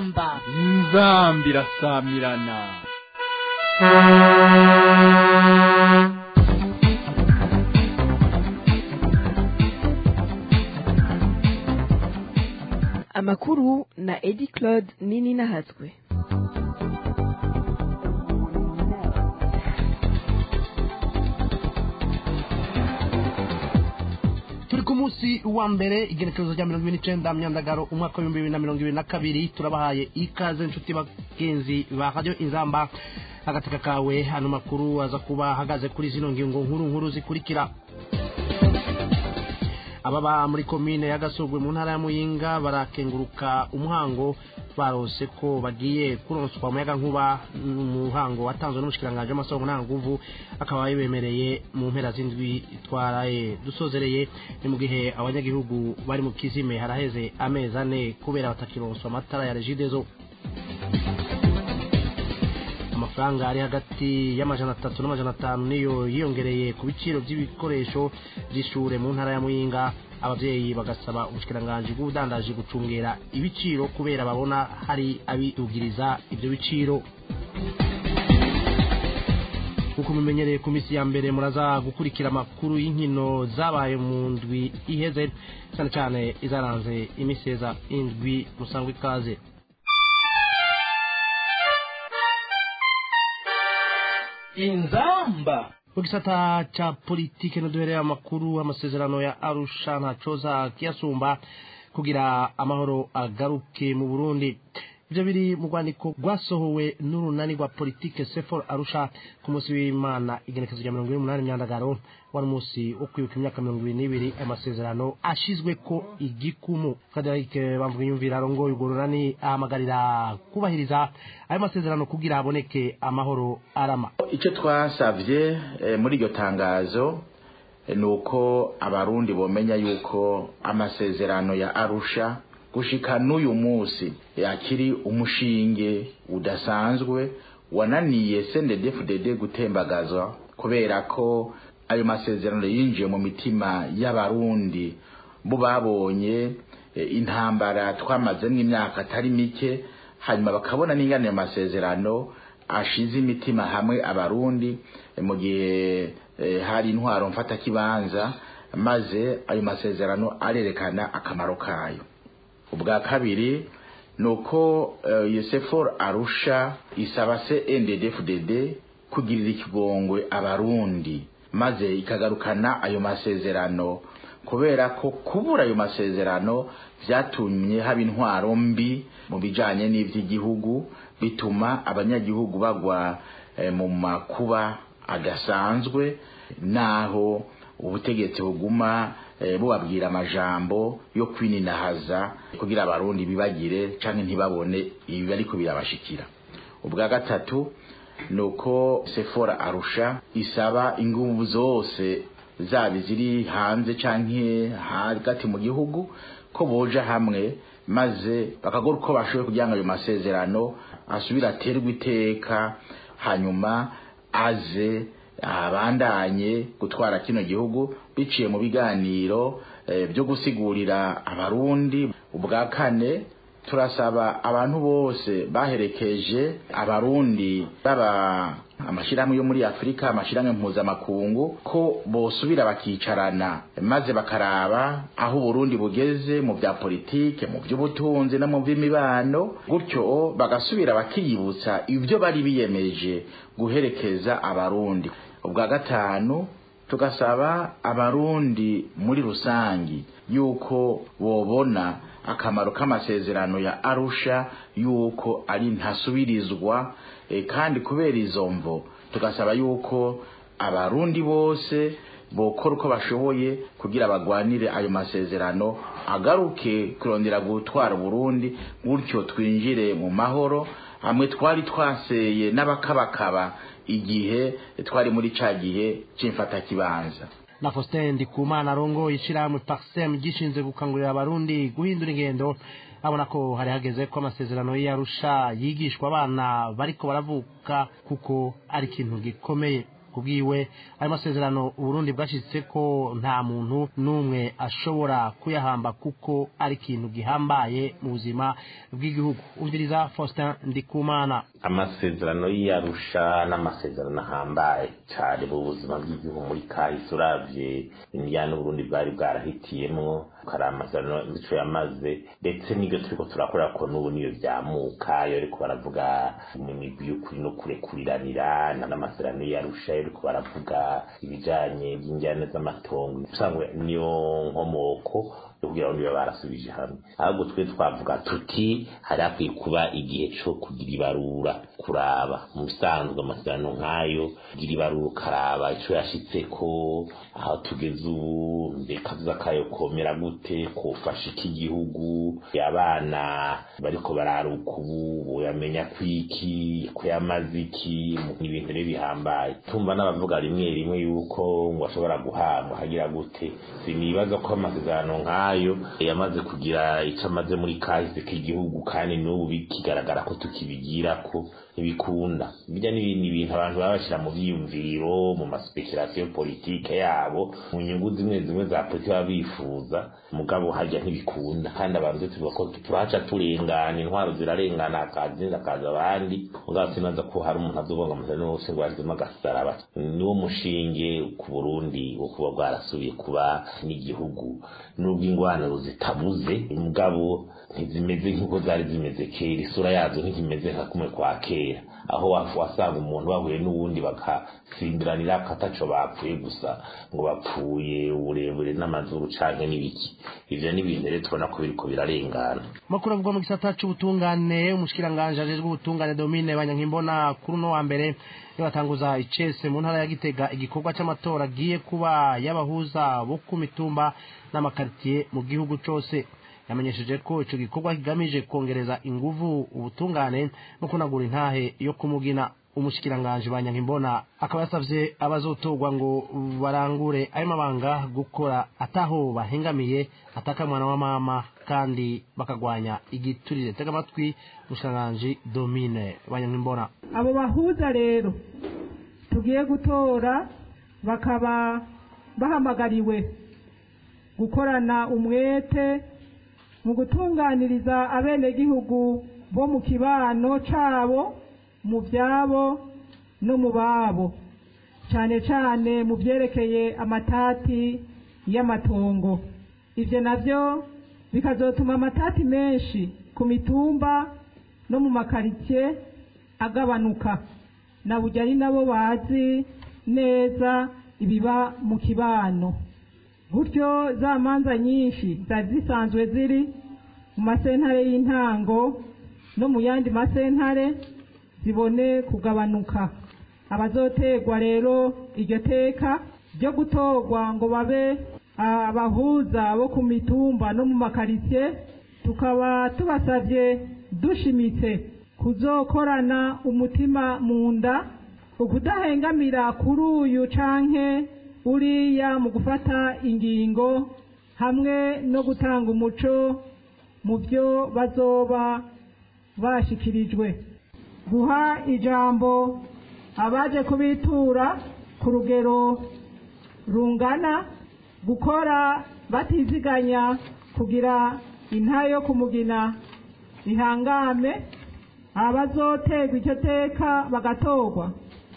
inzamba inzamba irasamirana amakuru na edi claude nini nahatswe turi ku munsi wa mbere igenekerezo rya mirongo ibiri n'icenda myandagaro umwaka w'ibihumbi bibiri na mirongo ibiri na kabiri turabahaye ikaze inshuti bagenzi ba radiyo inzamba agateka kawe hano makuru aza kuba ahagaze kuri zino ngingo nkuru nkuru zikurikira ababa muri komine ya gasogwe mu ntara ya muyinga barakenguruka umuhango barose ko bagiye kuronswa umuyaga nkuba umuhango watanzwe n'umushikiranganji w'amasoko ntanguvu akaba yabemereye mu mpera z'indwi twaraye dusozereye ni mu gihe abanyagihugu bari mu kizime haraheze amezi ane kubera batakironswa amatara ya regidezo amafaranga ari hagati y'amajana atatu n'amajana atanu niyo yiyongereye ku biciro by'ibikoresho by'ishure mu ntara ya muyinga abavyeyi bagasaba ubushikiranganji bw'ubudandaji gucungera ibiciro kubera babona hari abidugiriza ivyo biciro nk'uko mumenyereye ku minsi ya mbere muraza gukurikira amakuru y'inkino zabaye mu ndwi iheze cyane cyane izaranze imiseza indwi musangwa ikaze inzamba mu gisata ca politike ntiduhereye amakuru amasezerano ya arusha ntacoza kiyasumba kugira amahoro agaruke mu burundi ivyo biri mu rwandiko rwasohowe n'urunani rwa politike sefor arusha ku munsi w'imana igenekezo rya mirongo ine n'umunani myandagaro wari umunsi wo kwibuka imyaka mirongo ibiri n'ibiri amasezerano ashizweko igikumu frederic bamvuga yumvira arongoye urwo runani ahamagarira kubahiriza ayo masezerano kugira haboneke amahoro arama icyo twasabye eh, muri iryo tangazo eh, ni uko abarundi bomenya yuko amasezerano ya arusha gushika n'uyu munsi yakiri umushinge udasanzwe wananiye CNDD-FDD gutembagazwa kubera ko ayo masezerano yinjiye mu mitima y'abarundi bo babonye eh, intambara twamazemo imyaka atari mike hanyuma bakabona n'ingane ayo masezerano ashize imitima hamwe abarundi eh, mu gihe eh, hari intwaro mfatakibanza maze ayo masezerano arerekana akamaro kayo ubwa kabiri ni uko yusefor arusha isaba se ndddfdd kugirira ikigongwe abarundi maze ikagarukana ayo masezerano kubera ko kubura ayo masezerano byatumye haba intwaro mbi mu bijanye n'ivy'igihugu bituma abanyagihugu bagwa eh, mu makuba adasanzwe naho ubutegetsi buguma eh, bubabwira amajambo yo kwininahaza kugira abarundi bibagire canke ntibabone ibi ariko birabashikira ubwa gatatu nuko Sephora Arusha isaba inguvu zose zaba ziri hanze canke hagati mu gihugu ko boja hamwe maze bakagora uko bashoboye kugira ngo ayo masezerano asubire aterwe iteka hanyuma aze abandanye gutwara kino gihugu biciye mu biganiro byo gusigurira abarundi ubwa kane turasaba abantu bose baherekeje abarundi baba amashyirahamwe yo muri afurika amashyirahamwe mpuzamakungu ko bosubira bakicarana maze bakaraba aho uburundi bugeze mu bya politike mu by'ubutunzi no mu by'imibano gutyo bagasubira bakiyibutsa ibyo bari biyemeje guherekeza abarundi ubwa gatanu tugasaba abarundi muri rusangi yuko bobona akamaro k'amasezerano ya arusha yuko ari ntasubirizwa e, kandi kubera izo mvo tugasaba yuko abarundi bose bokora uko bashoboye kugira bagwanire ayo masezerano agaruke kurondera gutwara Burundi gutyo twinjire mu mahoro hamwe twari twaseye n'abakabakaba igihe twari muri ca gihe c'imfatakibanza na Faustin Ndikumana arongoye ishirahamwe Parsem gishinzwe gukangurira abarundi guhindura ingendo abona ko hari hageze ko amasezerano y'Arusha yigishwa abana bariko baravuka kuko ari ikintu gikomeye kubwiwe ayo masezerano uburundi bwashitse ko nta muntu n'umwe ashobora kuyahamba kuko ari ikintu gihambaye mu buzima bw'igihugu umviriza faustin ndikumana amasezerano y'iyarusha n'amasezerano ahambaye cyane mu buzima bw'igihugu muri kahise uravye indiyane uburundi bwari bwarahitiyemwo kari amasezerano ico yamaze ndetse n'ibyo turiko turakorera ko n'ubu niyo vyamuka yo ariko baravuga mu migwi y'ukuri no kurekuriranira n'amasezerano y'iyarusha yo ariko baravuga ibijanye by'injyane z'amatongo usangwe niyo nkomoko yo kugira ngo niba barasubije hamwe ahubwo twe twavuga tuti hari hakwiye kuba igihe co kugira ibarura kuraba mu bisanzwe amasezerano nk'ayo kugira ibarura ukaraba ico yashitseko aho tugeze ubu mbeka kazoza kayo komera gute kofasha iki gihugu abana bariko bararuka ubu boyamenya kwiki ko yamaze iki ni ibintu rero bihambaye tumva n'abavuga rimwe rimwe yuko ngo ashobora guhabwa hagira gute sinibaza ko amasezerano nk'ayo yamaze kugira icyo amaze muri kahise k'igihugu kandi n'ubu bikigaragara ko tukibigira ko ntibikunda bijya n'ibindi bintu abantu baba bashyira mu byiyumviro mu maspekirasiyo politike yabo mu nyungu zimwe zimwe za politiki baba bifuza mugabo hajya ntibikunda kandi abantu tuvuga ko turahaca turengana intwaro zirarengana hakaza izindi hakaza abandi mugabo sinaza ko hari umuntu azovuga ngo amasezerano yose ngo yazemo agasaraba niwo mushinge ku burundi wo kuba bwarasubiye kuba n'igihugu n'ubwo ingwano zitabuze mugabo ntizimeze nk'uko zari zimeze kera isura yazo ntikimeze nka kumwe kwa kera aho wasanga umuntu bahuye n'uwundi bakasimbiranira akataco bapfuye gusa ngo bapfuye uburebure n'amazuru canke n'ibiki ivyo ni ibintu rero tubona ko biriko birarengana makuru avuga mu gisata c'ubutungane umushikiranganje ajejwe ubutungane domine banyankimbona kuri uno wa mbere batanguza icese mu ntara ya gitega igikorwa c'amatora agiye kuba y'abahuza bo ku mitumba n'amakaritiye mu gihugu cose yamenyesheje ko ico gikorwa kigamije kongereza inguvu ubutungane no kunagura intahe yo kumugina umushikiranganje banyankimbona akaba yasavye abazotorwa ngo barangure ayo mabanga gukora ataho bahengamiye ataka mwana wa mama kandi bakagwanya igiturire tega amatwi umushikiranganje domine banyankimbona abo bahuza rero tugiye gutora bakaba bahamagariwe gukorana umwete mu gutunganiriza abenegihugu bo mu kibano cabo mu byabo no mu babo cyane cyane mu byerekeye amatati y'amatongo ibyo nabyo bikazotuma amatati menshi ku mitumba no mu makaritsiye agabanuka na burya ari nabo bazi neza ibiba mu kibano gutyo za manza nyinshi zari zisanzwe ziri mu masentare y'intango no mu yandi masentare zibone kugabanuka abazoterwa rero iryo teka ryo gutorwa ngo babe abahuza bo ku mitumba no mu makaritsiye tukaba tubasabye dushimitse kuzokorana umutima mu nda ukudahengamira kuri uyu canke uriya mu gufata ingingo hamwe no gutanga umuco mu byo bazoba bashikirijwe guha ijambo abaje kubitura ku rugero rungana gukora batiziganya kugira inta yo kumugina ihangame abazoterwa icyo teka bagatorwa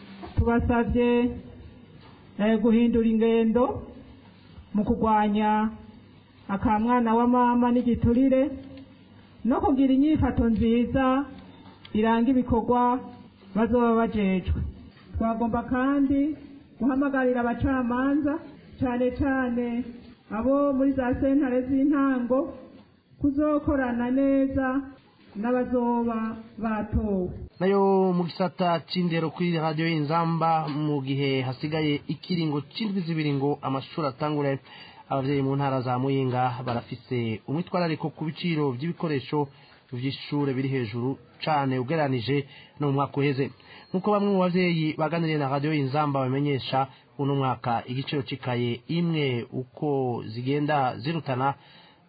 tubasabye guhindura ingendo mu kurwanya akamwana wa mama n'igiturire no kugira inyifato nziza iranga ibikorwa bazoba bajejwe twagomba kandi guhamagarira abacamanza cyane cyane abo muri za sentare z'intango kuzokorana neza n'abazoba batowe nayo mu gisata c'indero kuri radiyo y'inzamba mu gihe hasigaye ikiringo c'indwi zibiri ngo amashuri atangure abavyeyi mu ntara za muyinga barafise umwitwarariko ku biciro vy'ibikoresho vy'ishure biri hejuru cane ugereranije no mu mwaka uheze nk'uko bamwe mu bavyeyi baganiriye na radiyo y'inzamba bamenyesha uno mwaka igiciro c'ikaye imwe uko zigenda zirutana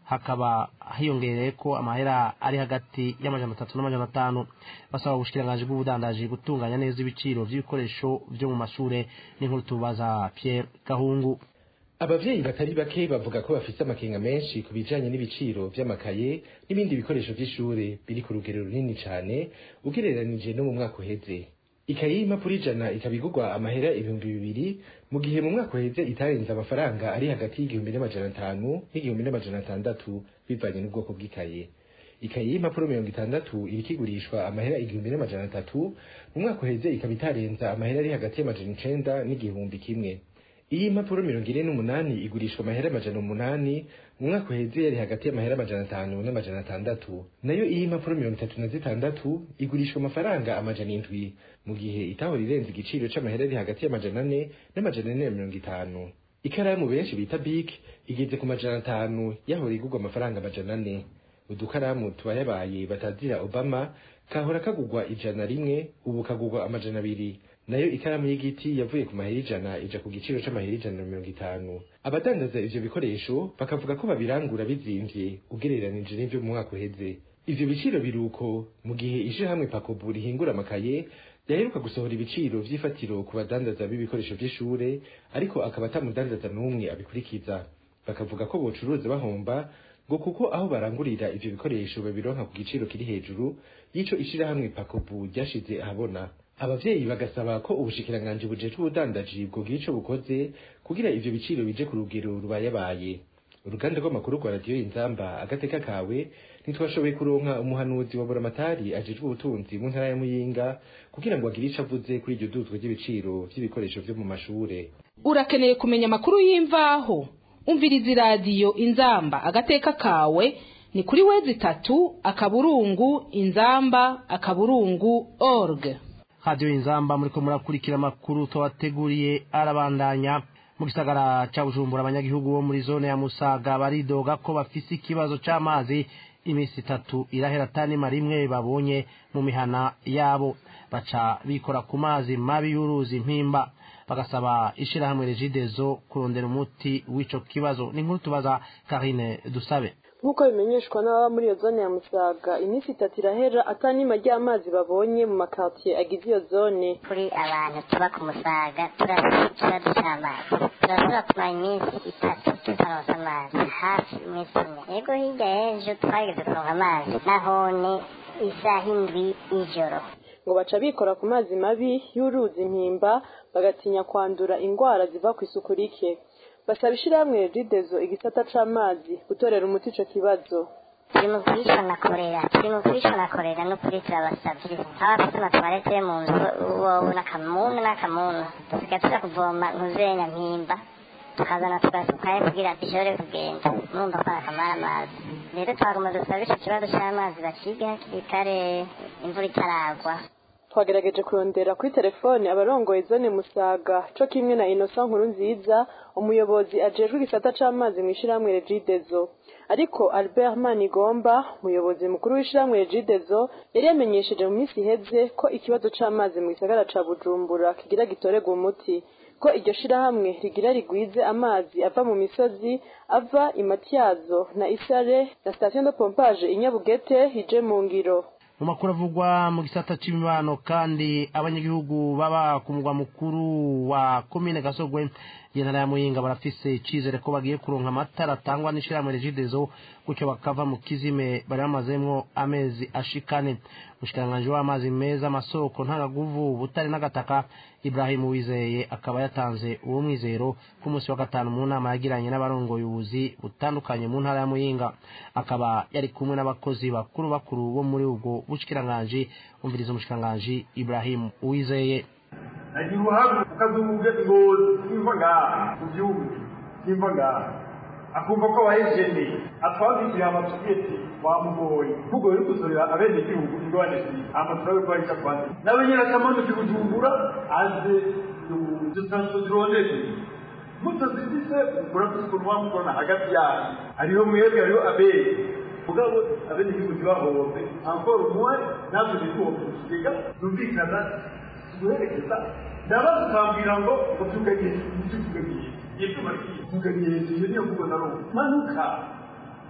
hakaba hiyongereye ko amahera ari hagati y'amajana atatu n'amajana atanu basaba ubushikiranganji bw'ubudandaji gutunganya neza ibiciro vy'ibikoresho vyo mu mashure n'inkuru tubaza Pierre Gahungu abavyeyi batari bake bavuga ko bafise amakenga menshi ku bijanye n'ibiciro vy'amakaye n'ibindi bikoresho vy'ishure biri ku rugero runini cane ugereranije no mu mwaka uheze ikaye y'impapuro ijana ikaba igurwa amahera ibihumbi bibiri mu gihe mu mwaka uheze itarenze amafaranga ari hagati y'igihumbi n'amajana atanu n'igihumbi n'amajana atandatu bivanye n'ubwoko bw'ikaye ikaye y'impapuro mirongo itandatu iriko igurishwa amahera igihumbi n'amajana atatu mu mwaka uheze ikaba itarenza amahera ari hagati y'amajana icenda n'igihumbi kimwe iyi impapuro mirongo ine n'umunani igurishwa amahera amajana umunani mu mwaka uheze yari hagati y'amahera amajana atanu n'amajana atandatu nayo iyi impapuro mirongo itatu na zitandatu igurishwa amafaranga amajana indwi mu gihe itahora irenze igiciro c'amahera ari hagati y'amajana ane n'amajana ane na mirongo itanu ikaramu benshi bita big igeze ku majana atanu yahora igurwa amafaranga amajana ane udukaramu tubayabaye batazira obama kahora kagurwa ijana rimwe ubu kagurwa amajana abiri nayo ikaramu y'igiti yavuye ku mahera ijana ija ku giciro c'amahera ijana na mirongo itanu abadandaza ivyo bikoresho bakavuga ko babirangura bizimvye ugereranije n'ivyo mu mwaka uheze ivyo biciro biruko mu gihe ishirahamwe pakobu rihingura amakaye ryaheruka gusohora ibiciro vy'ifatiro ku badandaza b'ibikoresho vy'ishure ariko akaba atamudandaza n'umwe abikurikiza bakavuga ko bocuruza bahomba ngo kuko aho barangurira ivyo bikoresho babironka ku giciro kiri hejuru y'ico ishirahamwe pakobu ryashize ahabona abavyeyi bagasaba ko ubushikiranganji bujejwe ubudandaji bwogira ico bukoze kugira ivyo biciro bije ku rugero rubayabaye uruganda rw'amakuru rwa radiyo inzamba agateka kawe ntitwashoboye kuronka umuhanuzi wa buramatari ajejwe ubutunzi mu ntara ya muyinga kugira ngo agire ico avuze kuri iryo duzwa ry'ibiciro vy'ibikoresho vyo mu mashure urakeneye kumenya amakuru y'imvaho umviriza iradiyo inzamba agateka kawe ni kuri wezi itatu akaburungu inzamba akaburungu org radiyo inzamba muriko murakurikira amakuru tubateguriye arabandanya mu gisagara ca bujumbura abanyagihugu bo muri zone ya musaga baridoga ko bafise ikibazo c'amazi imisi itatu irahera tanima rimwe babonye mu mihana yabo baca bikora ku mazi mabi y'uruzi mpimba bagasaba ishirahamwe regidezo kurondera umuti w'ico kibazo ni nkuru tubaza karine dusabe nk'uko bimenyeshwa n'ababa muri iyo zone ya musaga iminsi itatu irahera atanima ry'amazi babonye mu makartiye agize iyo zone kuri abantu tuba ku musaga turafite ikibazo cy'amazi turashobora kumara iminsi itatu tutaronsa amazi hafi iminsi ine yego hirya y'ejo twageze kuronka amazi nahone isaha indwi y'ijoro ngo baca bikora ku mazi mabi y'uruzi mpimba bagatinya kwandura indwara ziva ku isuku rike basaba ishirahamwe ridezo igisata c'amazi gutorera umuti ico kibazo turi mu kwicwa na korera turi mu kwicwa na korera n'ukuri turabasavye abafite amatwarete yo mu nzu wowe n'akamunu n'akamunu dusigaye tuja kuvoma ntuzenya mpimba tukazana tugasukayo kugira dushobore kugenda murumva ko akamara amazi rero twaguma dusaba ico kibazo c'amazi bakige hakiri kare imvura itaragwa twagerageje kurondera kuri telefone abarongoye zone musaga co kimwe na inosa nkuru nziza umuyobozi ajejwe igisata c'amazi mw'ishirahamwe regidezo ariko albert manigomba umuyobozi mukuru w'ishirahamwe regidezo yari yamenyesheje mu minsi iheze ko ikibazo c'amazi mu gisagara ca bujumbura kigira gitorerwa umuti ko iryo shirahamwe rigira rigwize amazi ava mu misozi ava imatyazo na isare na station de pompage inyabugete ije mu ngiro mu makuru avugwa mu gisata c'imibano kandi abanyagihugu baba ku mugwa mukuru wa komine gasogwe y'intara ya muyinga barafise icizere ko bagiye kuronka amatara atangwa n'ishirahamwe regidezo gutyo bakava mu kizime bari bamazemwo amezi ashikane umushikiranganji w'amazi meza amasoko ntangaguvu butare n'agataka ibrahimu wizeye akaba yatanze uwo mwizero ku munsi wa gatanu mu nama yagiranye n'abarongoye ubuzi butandukanye mu ntara ya muyinga akaba yari kumwe n'abakozi bakuru bakuru bo muri ubwo bushikiranganji umviriza umushikiranganji ibrahimu uwizeye nagira uruhagu ukazuga ingozi simva ngaha mu gihugu simva ngaha akumva ko abahejene atwandikira amatubwiye ati wamugoye mugoye uri kuzorera abene gihugu ingorane ziri amaturabe ko ahita kwandika nawe nyine akamanuka kujumbura aze dusanzwe zirondeze mutazifise murafise ukuntu wamukorana hagati yanyu hariho mwebwe hariho abere mugabo abene gihugu ntibahombe ankora umuwe natwe ntituhombe mu kigega zumvikana guherekeza ndabaza ukambwira ngo utugagiye utugagiye ibyuma tugagiye iyo niyo mvugo na rumwe manuka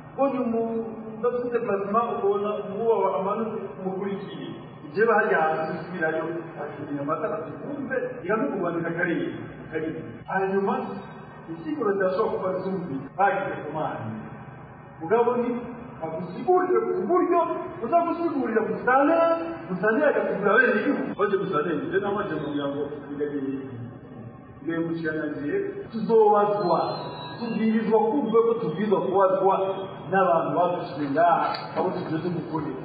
ubonye umuntu udafite plasma ukabona umubu amanutse umukurikiye ibyo bahari hanze usubirayo akiriye amatara zikunze ikamukubandika kariya kariya hanyuma isiguro zirashobora kuba zumvi bagize ku mana mugabo ni agusigurire ku buryo uza gusigurira musanera musanera agasigura bene igihugu baje musanera ibyo namaze kugira ngo bigagiye bigahemukiranyagiye tuzobazwa tubwirizwa kumva ko tubwirizwa kubazwa n'abantu badushyize ngaha abo tugiye tumukorera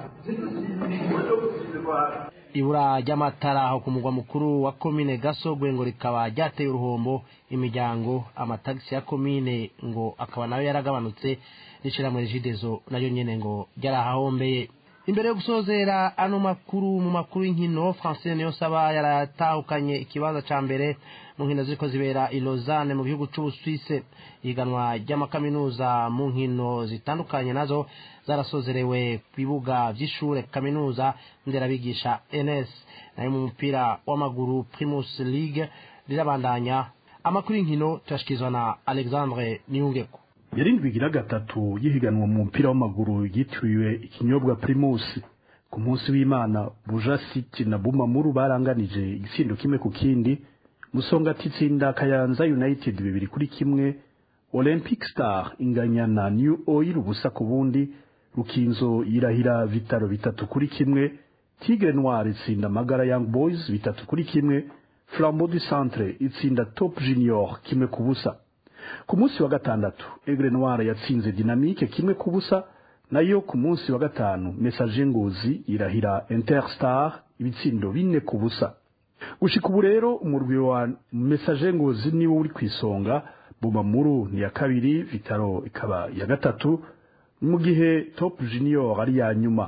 ibura ry'amatara aho ku mugwa mukuru wa komine gasogwe ngo rikaba ryateye uruhombo imiryango amatagisi ya komine ngo akaba nayo yaragabanutse n'ishyirahamwe rigidezo nayo nyene ngo ryarahahombeye imbere yo gusozera ano makuru mu makuru y'inkino francine niyo saba yaratahukanye ikibanza ca mbere mu nkino ziriko zibera i lausanne mu gihugu c'ubusuwise ihiganwa ry'amakaminuza mu nkino zitandukanye nazo zarasozerewe ku bibuga vy'ishure kaminuza nderabigisha ns nayo mu mupira w'amaguru primus league rirabandanya amakuru y'inkino tuyashikirizwa na alexandre niyungeko yarindwi igira gatatu yihiganwa mu mupira w'amaguru yitiriwe ikinyobwa primus ku munsi w'imana buja city na bumamuru baranganije igitsindo kimwe ku kindi musonga titsinda kayanza united bibiri kuri kimwe olympic star inganya na new oil ubusa ku bundi rukinzo yirahira vitaro bitatu kuri kimwe tigre noir itsinda magara young boys bitatu kuri kimwe flambeau du centre itsinda top junior kimwe ku busa ku munsi wa gatandatu egre noir yatsinze dynamique kimwe ku busa nayo ku munsi wa gatanu message ngozi irahira interstar ibitsindo bine ku busa gushika ubu rero umurwi wa message ngozi niwo uri kwisonga bumamuru ni ya kabiri vitaro ikaba ya gatatu mu gihe top junior ari ya nyuma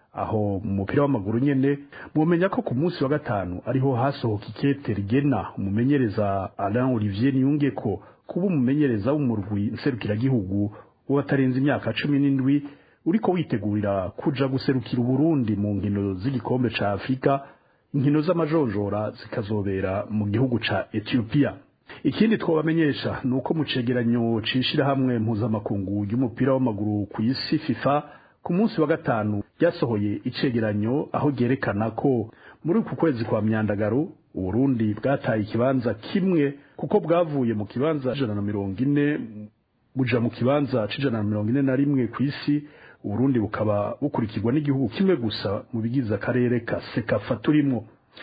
aho mu mupira w'amaguru nyene mumenya ko ku munsi wa gatanu ariho hasohoka ikete rigena umumenyereza Alain Olivier Niyungeko kuba umumenyereza w'umurwi nserukiragihugu w'abatarenze imyaka cumi n'indwi uriko witegurira kuja guserukira Uburundi mu nkino z'igikombe ca Afrika inkino z'amajonjora zikazobera mu gihugu ca Ethiopia ikindi twabamenyesha ni uko mu cegeranyo cishirahamwe mpuzamakungu y'umupira w'amaguru ku isi FIFA ku munsi wa gatanu ryasohoye icegeranyo aho ryerekana ko muri uku kwezi kwa myandagaro uburundi bwataye ikibanza kimwe kuko bwavuye mu kibanza ijana na mirongo ine buja mu kibanza c'ijana na mirongo ine na rimwe ku isi uburundi bukaba bukurikirwa n'igihugu kimwe gusa mu bigize akarere ka sekafa turimwo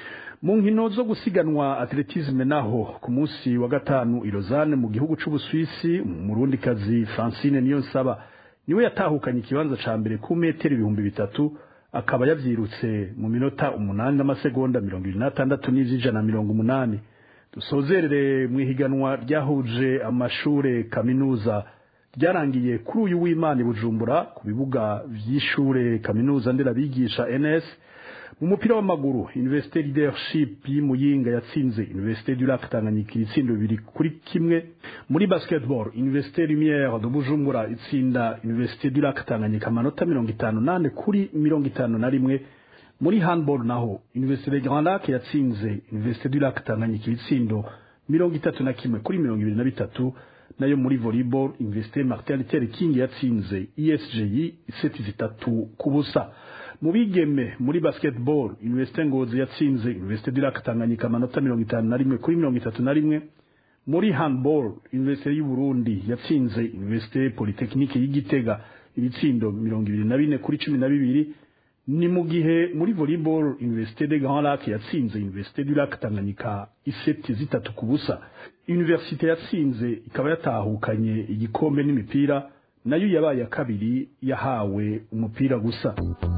mu nkino zo gusiganwa atletisme naho ku munsi wa gatanu i Lausanne mu gihugu c'ubuswisi umurundikazi francine niyo nsaba niwe yatahukanye ikibanza ca mbere ku metero ibihumbi bitatu akaba yavyirutse mu minota umunani n'amasegonda mirongo ibiri n'atandatu n'ivy'ijana mirongo umunani dusozerere mu ihiganwa ryahuje amashure kaminuza ryarangiye kuri uyu w'imana i bujumbura ku bibuga vy'ishure kaminuza nderabigisha ns mu mupira w'amaguru université leadership y'imuyinga yatsinze université du lac tanganyika ibitsindo bibiri kuri kimwe muri basketball université lumière de bujumbura itsinda université du lac tanganyika amanota mirongo itanu nane kuri mirongo itanu na rimwe muri handball naho université de grand lac yatsinze université du lac tanganyika ibitsindo mirongo itatu na kimwe kuri mirongo ibiri na bitatu nayo muri volleyball université martin luther king yatsinze esgi iseti zitatu ku busa mu bigeme muri basketball université ngozi yatsinze université du lac tanganyika amanota mirongo itanu na rimwe kuri mirongo itatu na rimwe muri handball université y'u Burundi yatsinze université polytechnique y'igitega ibitsindo mirongo ibiri na bine kuri cumi na bibiri ni mu gihe muri volleyball université de grand lac yatsinze université du lac tanganyika iseti zitatu ku busa université yatsinze ikaba yatahukanye igikombe n'imipira nayo yabaye ya kabiri yahawe umupira gusa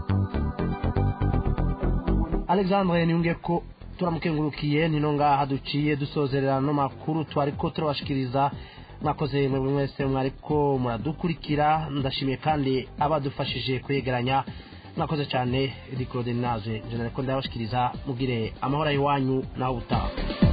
alexandre niyunge ko turamukengurukiye nino ngaha duciye dusozerera no makuru twariko turabashikiriza mwakoze mwe mwese mwariko muradukurikira ndashimiye kandi abadufashije kwegeranya mwakoze cyane edi claude naje je nariko ndabashikiriza mugire amahoro y'iwanyu naho ubutaha